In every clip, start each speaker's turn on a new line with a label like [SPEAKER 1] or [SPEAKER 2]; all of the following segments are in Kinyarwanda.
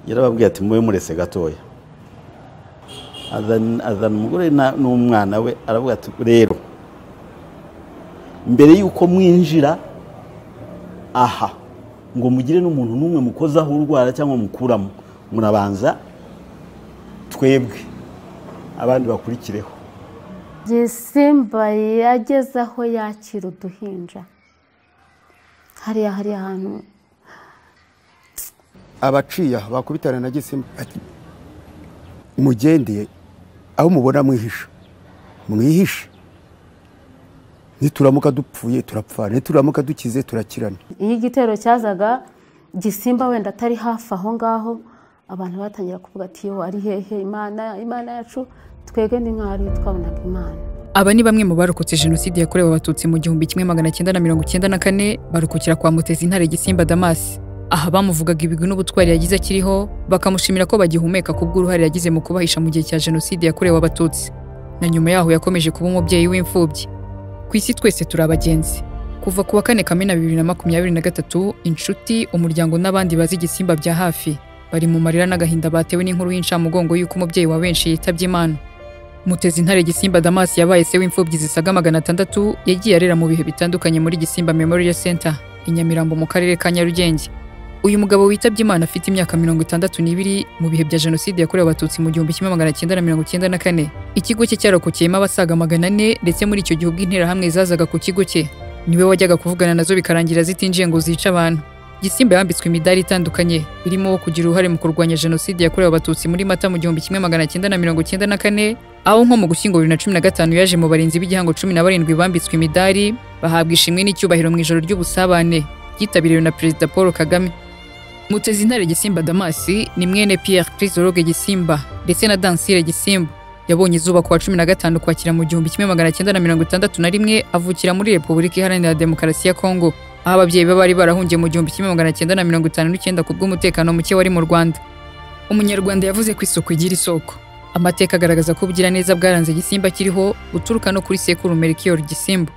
[SPEAKER 1] yarababwiye ati mube murese gatoya azana umugore n'umwana we aravuga ati rero mbere y'uko mwinjira aha ngo mugire n'umuntu n'umwe mukozaho urwara cyangwa mukuramo murabanza twebwe abandi bakurikireho
[SPEAKER 2] simba yageze aho yakira uduhinja hariya hari ahantu
[SPEAKER 3] abaciya bakubitana na gisimba mugende aho mubona mwihisha mwihishe nituramuka dupfuye turapfa nituramuka dukize turakirana
[SPEAKER 2] iyo igitero cyazaga gisimba wenda atari hafi aho ngaho abantu batangira kuvuga ati yo ari hehe imana imana yacu twebwe ni mwari twabonaga imana
[SPEAKER 4] aba ni bamwe mu barokotse jenoside yakorewe abatutsi mu gihumbi kimwe magana cyenda na mirongo cyenda na kane barokokera kwa mutezi intare gisimba damasi aha bamuvugaga ibigwi n'ubutwari yagize akiriho bakamushimira ko bagihumeka ku bw'uruhare yagize mu kubahisha mu gihe cya jenoside yakorewe abatutsi na nyuma yaho yakomeje kuba umubyeyi w'imfubyi ku isi twese turi abagenzi kuva ku wa kane kamena bibiri na makumyabiri na gatatu inshuti umuryango n'abandi bazi igisimba bya hafi bari mu marira n'agahinda batewe n'inkuru y'incamugongo y'uko umubyeyi wa benshi yitabye imana mutezi intare gisimba damasi yabaye se w'imfubyi zisaga magana atandatu yagiye arera mu bihe bitandukanye muri gisimba memorial center i nyamirambo mu karere ka nyarugenge uyu mugabo witabye imana afite imyaka mirongo itandatu n'ibiri mu bihe bya jenoside yakorewe abatutsi mu gihumbi kimwe magana cyenda na mirongo cyenda na kane ikigo cye cyarokokeyemo abasaga magana ane ndetse muri icyo gihe ubwo interahamwe zazaga ku kigo cye niwe wajyaga kuvugana nazo bikarangira zitinjiye ngo zice abantu gisimba yambitswe imidari itandukanye irimo uwo kugira uruhare mu kurwanya jenoside yakorewe abatutsi muri mata mu gihumbi kimwe magana cyenda na mirongo cyenda na kane aho nko mu gushyingo bibiri na cumi na gatanu yaje mu barinzi b'igihango cumi na barindwi bambitswe imidari bahabwa ishimwe n'icyubahiro mu ijoro ry'ubusabane ryitabiriwe na perezida paul kagame mutezi intare gisimba damasi ni mwene pierre crisologue gisimba ndetse na dansire gisimba yabonye izuba ku wa cumi na gatanu kwakira mu gihumbi kimwe magana cyenda na mirongo itandatu na rimwe avukira muri repubulika iharanira demokarasi ya kongo aho ababyeyi be bari barahungiye mu gihumbi kimwe magana cyenda na mirongo itanu n'icyenda ku bw'umutekano muke wari mu rwanda umunyarwanda yavuze ko isuku igira isoko amateka agaragaza ko ubugiraneza bwaranze gisimba kiriho buturuka no kuri sekurume rikiyoru gisimba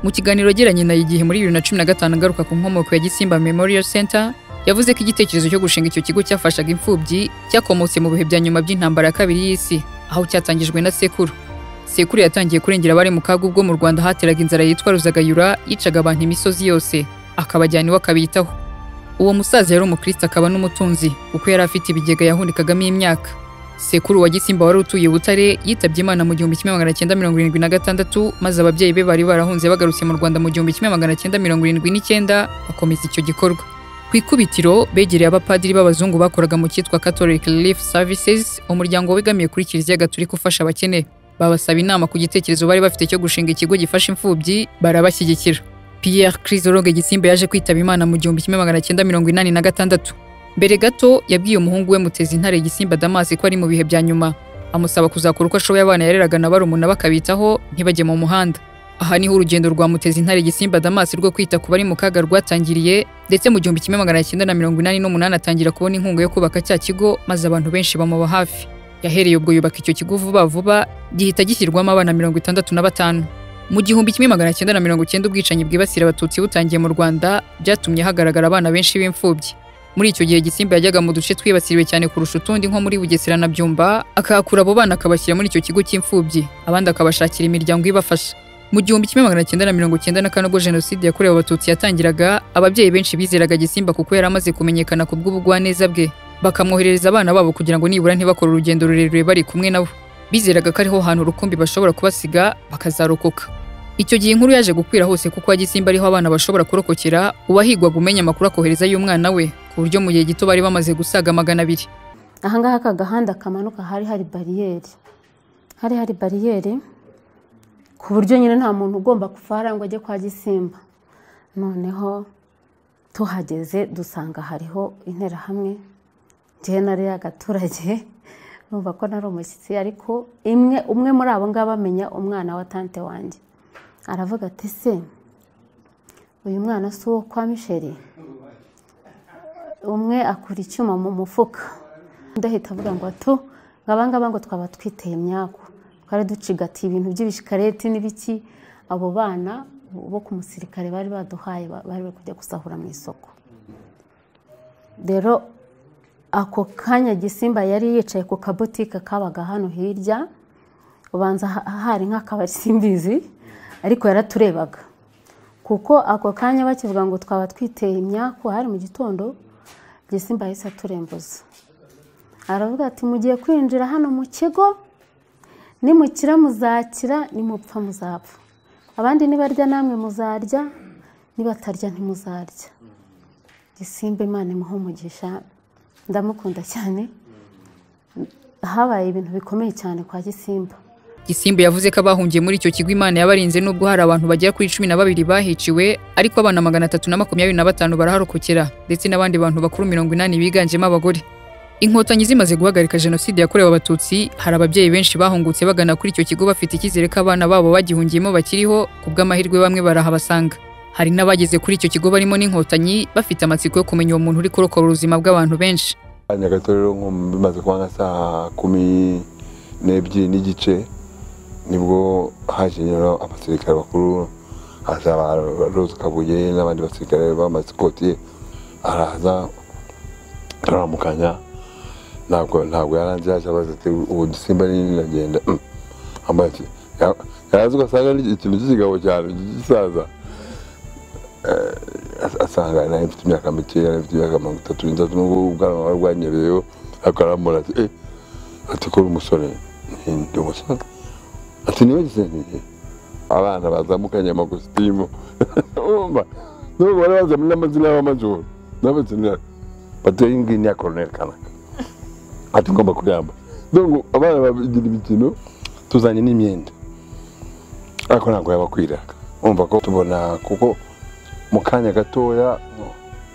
[SPEAKER 4] mu kiganiro agiranye na igihe muri bibiri na cumi na gatanu agaruka ku nkomoko ya gisimba memorial center yavuze ko igitekerezo cyo gushinga icyo kigo cyafashaga imfubyi cyakomotse mu bihe bya nyuma by'intambara ya kabiri y'isi aho cyatangijwe na sekuru sekuru yatangiye kurengera abari mu kaga ubwo mu rwanda hateraga inzara yitwa ruzagayura yicaga abantu imisozi yose akabajyana iwe akabitaho uwo musaza yari umukristo akaba n'umutunzi kuko yari afite ibigega yahunikagamo imyaka sekuru wa gisimba wari utuye butare yitabye imana mu gihumbi kimwe magana cyenda mirongo irindwi na gatandatu maze ababyeyi be bari barahunze bagarutse mu rwanda mu gihumbi kimwe magana cyenda mirongo irindwi n'icyenda bakomeza icyo gikorwa ku ikubitiro begereye abapadiri b'abazungu bakoraga mu cyitwa catholic relief services umuryango wegamiye kuri kiliziya gaturika ufasha abakene babasaba inama ku gitekerezo bari bafite cyo gushinga ikigo gifasha imfubyi barabashyigikira pierre crisologue gisimba yaje kwitaba imana mu gihumbi kimwe magana cyenda mirongo inani na gatandatu mbere gato yabwiye umuhungu we mutezi intare gisimba damasi ko ari mu bihe bya nyuma amusaba kuzakora uko ashoboye abana yareraga na barumuna bakabitaho ntibajye mu muhanda aha niho urugendo rwa mutezi intare gisimba damasi rwo kwita ku bari mu kaga rwatangiriye ndetse mu gihumbi kimwe magana cyenda na mirongo inani n'umunani atangira kubona inkunga yo kubaka cya kigo maze abantu benshi bamuba hafi yahereye ubwo yubaka icyo kigo vuba vuba gihita gishyirwamo abana mirongo itandatu na batanu mu gihumbi kimwe magana cyenda na mirongo cyenda ubwicanyi bwibasira abatutsi butangiye mu rwanda byatumye hagaragara abana benshi b'imfubyi muri icyo gihe gisimba yajyaga mu duce twibasiriwe cyane kurusha utundi nko muri bugesera na byumba akahakura abo bana akabashyira muri icyo kigo cy'imfubyi abandi akabashakira imiryango ibafasha mu gihumbi kimwe magana cyenda na mirongo cyenda na kane ubwo jenoside yakorewe abatutsi yatangiraga ababyeyi benshi bizeraga gisimba kuko yari amaze kumenyekana ku bw'ubugwaneza bwe bakamwoherereza abana babo kugira ngo nibura ntibakore urugendo rurerure bari kumwe nabo bizeraga ko ariho hantu rukumbi bashobora kubasiga bakazarokoka icyo gihe inkuru yaje gukwira hose kuko gisimba ariho abana bashobora kurokokera uwahigwaga umenya amakuru akohereza y'umwana we ku buryo mu gihe gito bari bamaze gusaga magana abiri
[SPEAKER 2] ahangaha aka gahanda kamanuka hari hari bariyeri hari hari bariyeri ku buryo nyine nta muntu ugomba kuva ngo ajye kwa gisimba noneho tuhageze dusanga hariho interahamwe njyewe nari y'agaturage numva ko nari umushyitsi ariko imwe umwe muri abo ngabo amenya umwana wa tante wanjye aravuga ati se uyu mwana si uwo kwa misheri umwe akura icyuma mu mufuka ndahita avuga ngo atu ngaba ngo twaba twiteye imyaku twari ducigatiye ibintu by'ibishikareti n'ibiki abo bana bo ku musirikare bari baduhaye bari bari kujya gusahura mu isoko rero ako kanya gisimba yari yicaye ku kabutike kabaga hano hirya ubanza ha- hari nk'akabari simbizi ariko yaraturebaga kuko ako kanya bakivuga ngo twaba twiteye imyaku hari mu gitondo gisimba yahise aturembuza aravuga ati mugiye kwinjira hano mu kigo nimukira muzakira nimupfa muzapfa abandi nibarya namwe muzarya nibatarya ntimuzarya gisimba imana imuha umugisha ndamukunda cyane habaye ibintu bikomeye cyane kwa gisimba
[SPEAKER 4] Gisimba yavuze ko abahungiye muri icyo kigo Imana yabarinze nubwo hari abantu bagera kuri cumi na babiri bahiciwe ariko abana magana atatu na makumyabiri na batanu baraharokokera ndetse n'abandi bantu bakuru mirongo inani biganjemo abagore inkotanyi zimaze guhagarika jenoside yakorewe abatutsi hari ababyeyi benshi bahungutse bagana kuri icyo kigo bafite icyizere ko abana babo bagihungiyemo bakiriho ku bw'amahirwe bamwe barahabasanga hari n'abageze kuri icyo kigo barimo n'inkotanyi bafite amatsiko yo kumenya uwo muntu uri kurokora ubuzima bw'abantu benshi
[SPEAKER 5] nyagatare rero nko bimaze kuba nka saa kumi n'ebyiri n'igice nibwo haje nyine abasirikare bakuru haza ba rose kabuye n'abandi basirikare b'amasikoti araza turaramukanya ntabwo ntabwo yaranze yaje abaza ati ubu dusimba nini ndagenda ambaye ati "Ya- yaraza ugasanga ni ikintu cy'ikigabo cyane gisaza asanga nawe mfite imyaka mikeya nawe mfite imyaka mirongo itatu n'itatu nubwo ubwanwa bwari bwanyebeyeho ariko arambona ati eh ati ko uri umusore Nti, ndi umusore ati niwe gisenge abana bazamukanye amakositimu urumva nubwo bari bazanye n'amazina y'abamajoro n'abazina bati iyi ngiyi ni iya koroneri kanaka ati ngomba kuyamba donc abana bagira imikino tuzanye n'imyenda ariko ntabwo yabakwiraga urumva ko tubona kuko mu kanya gatoya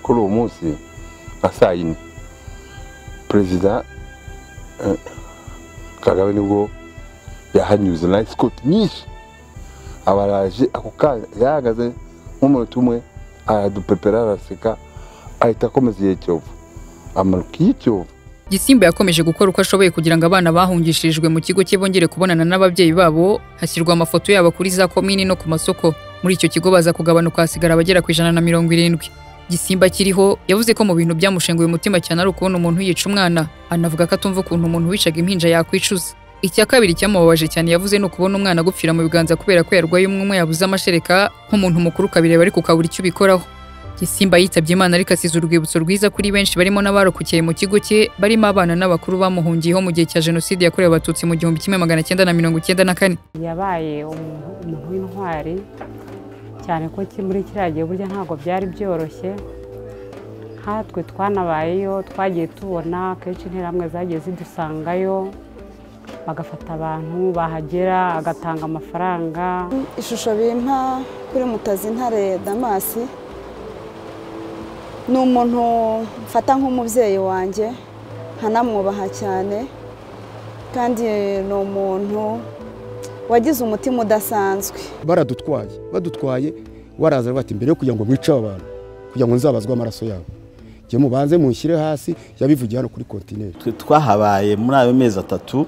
[SPEAKER 5] kuri uwo munsi nka saa yine perezida eh, kagame nibwo yahanyuze na sikoti nyinshi abaraje ako kanya yahagaze nk'umunota umwe aradupepera araseka ahita akomeza igihe cyovu amanuka iyo cyovu
[SPEAKER 4] Gisimba yakomeje gukora uko ashoboye kugira ngo abana bahungishirijwe mu kigo cye bongere kubonana n'ababyeyi babo, hashyirwa amafoto yabo kuri za komini no ku masoko. Muri icyo kigo baza kugabanuka hasigara abagera ku ijana na mirongo irindwi. Gisimba kiriho yavuze ko mu bintu byamushenguye umutima cyane ari ukubona umuntu yica umwana, anavuga ko atumva ukuntu umuntu wicaga impinja yakwicuza. Icya kabiri cyamubabaje cyane yavuze ni ukubona umwana agupfira mu biganza kubera ko yarwaye umwe yabuze amashereka, nk'umuntu mukuru ukabireba ariko ukabura icyo ubikoraho. Gisimba yitabye Imana ariko asize urwibutso rwiza kuri benshi barimo n'abarokokeye mu kigo cye barimo abana n'abakuru bamuhungiyeho mu gihe cya jenoside yakorewe abatutsi mu gihumbi kimwe magana cyenda na mirongo icyenda na kane
[SPEAKER 6] yabaye umuntu umuntu w'intwari cyane ko ki- muri kiriya gihe burya ntabwo byari byoroshye nkatwe twanabayeyo twagiye tubona kenshi interahamwe zagiye zidusangayo bagafata abantu bahagera agatanga amafaranga
[SPEAKER 7] ishusho bimpa kuri mutazi ntare damasi ni umuntu mfata nk'umubyeyi wanjye nkanamwubaha cyane kandi ni umuntu wagize umutima udasanzwe
[SPEAKER 3] baradutwaye badutwaye baraza bati mbere yo kugira ngo mwice aba bantu kugira ngo nzabazwe amaraso yabo njye mubanze munshyire hasi yabivugiye hano kuri kontineri
[SPEAKER 1] twe twahabaye muri ayo mezi atatu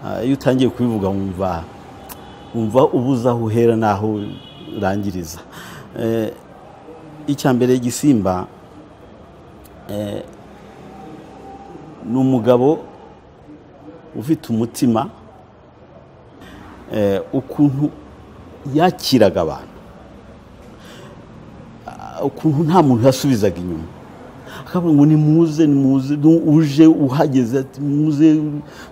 [SPEAKER 1] ah, iyo utangiye kubivuga wumva wumva ubuze aho uhera n'aho urangiriza Eh, icya mbere gisimba eh, ni umugabo ufite umutima eh, ukuntu yakiraga abantu Ah, ukuntu nta muntu yasubizaga inyuma akavuga ngo nimuze nimuze nu- uje uhageze ati muze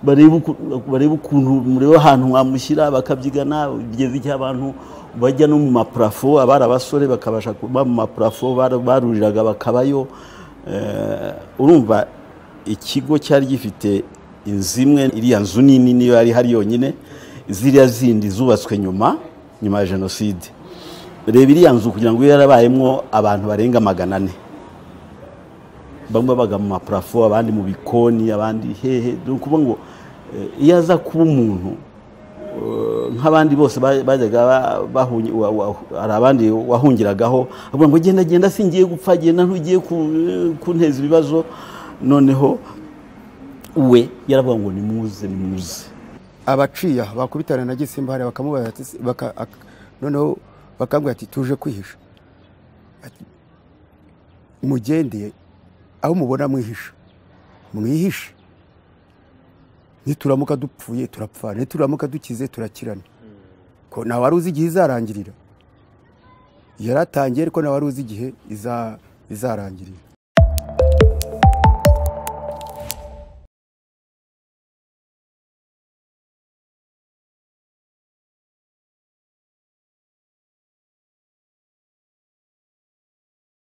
[SPEAKER 1] barebe uku- barebe ukuntu murebe ahantu mwamushyira bakabyigana bigeze igihe abantu bajya no mu maparafo abari abasore bakabasha kuba mu maparafo bara- baruriraga bakabayo Eh, urumva ikigo cyari gifite inzu imwe iriya nzu nini niyo yari hari yonyine ziriya zindi zubatswe nyuma nyuma ya jenoside reba iriya nzu kugira ngo ibe yarabayemo abantu barenga magana ane bamwe babaga mu maparafo abandi mu bikoni abandi hehe ni ukuvuga ngo eh, iyo aza kuba umuntu eh, nk'abandi bose ba- bajyaga ba- bahungi- wa- wa- hari abandi wahungiragaho avuga ngo genda genda singiye gupfa genda ntugiye ku- kunteza ibibazo noneho we yaravuga ngo nimuze nimuze
[SPEAKER 3] abaciye aha bakubitana na gisimba hariya bakamubaza ati- baka- ak- noneho bakambwira ati tuje kwihisha Ati, mugende aho mubona mwihisha mwihishe nituramuka dupfuye turapfana nituramuka dukize turakirana ko nta wari uzi igihe izarangirira yaratangiye ariko nta wari uzi igihe iza- izarangirira